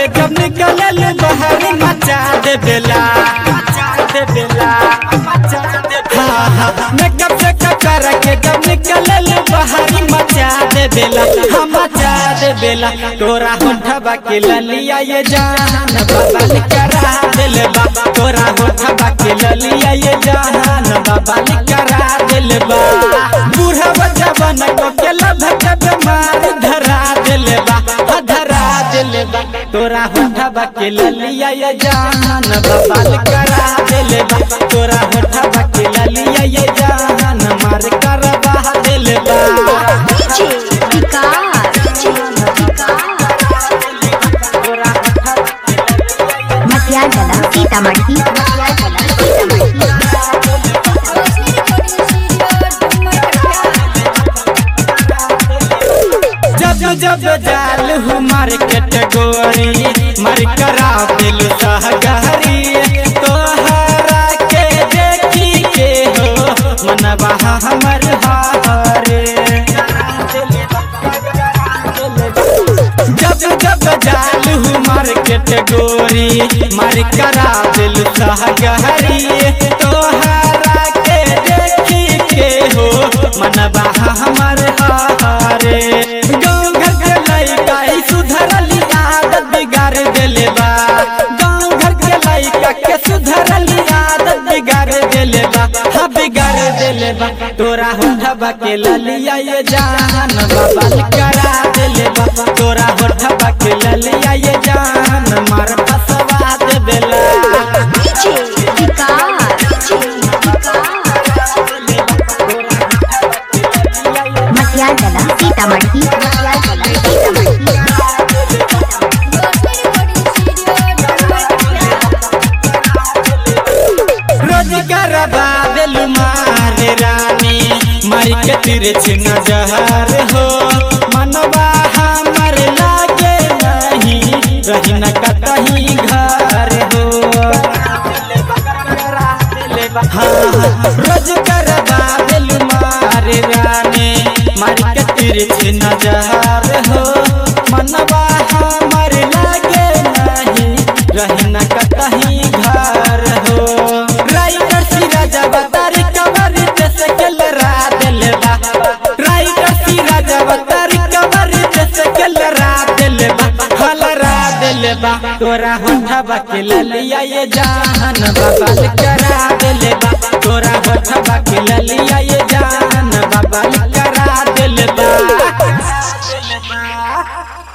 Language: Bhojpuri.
जब निकलल बाहर मचा दे बेला मचा दे बेला मचा दे हाँ हाँ मेकअप से कर के जब निकलल बाहर मचा दे बेला हम मचा दे बेला तोरा होठबा के ललिया ये जान बाबा करा दिल बा तोरा होठबा के ललिया ये जान बाबा करा दिल बा बूढ़ा बच्चा बन को के लभक बीमार धरा दिल बा हा धरा दिल बा तोरा होठबा के ललिया ये जान बाबा करा दिल बा तोरा होठबा के ललिया ये जान मार करवा दिल बा डीजे विकास मध्यान्ह सीतामढ़ी जब जब जाल हूँ मार्केट गोरी मार करा दिल सहगरी तोहरा के देखी के हो मनवा हमर हारे जब जब जाल हूँ मार्केट गोरी मार करा दिल सहगरी तोहरा के देखी के हो मनवा हमर हारे गाँव घर के लइका ई सुधरली आदत बिगाड़ देले बा गाँव घर के लइका के सुधरली आदत बिगाड़ देले बा हा बिगाड़ देले बा तोरा होठबा के ललिया ये जान बाबा करा देले बा तोरा होठबा के ललिया ये जान मार फसवा दे बेला डीजे विकास मध्यान्ह सीतामढ़ी रोजगार बादल मारे रानी मारी के तिरछ नजर हो मनवा हमर लागे नहीं रही न कतही घर हो हाँ रोजगार बादल मारे रानी मारी के तिरछ नजर हो मनवा हमर लागे नहीं रही न कतही घर हो राइटर सिराज अवतार कवर जैसे कल रात लेबा राइटर सिराज अवतार कवर जैसे कल रात लेबा हल रात लेबा तोरा होठबा के ललिया ये जान बाबा करा देलेबा तोरा होठबा के ललिया ये जान बाबा करा देलेबा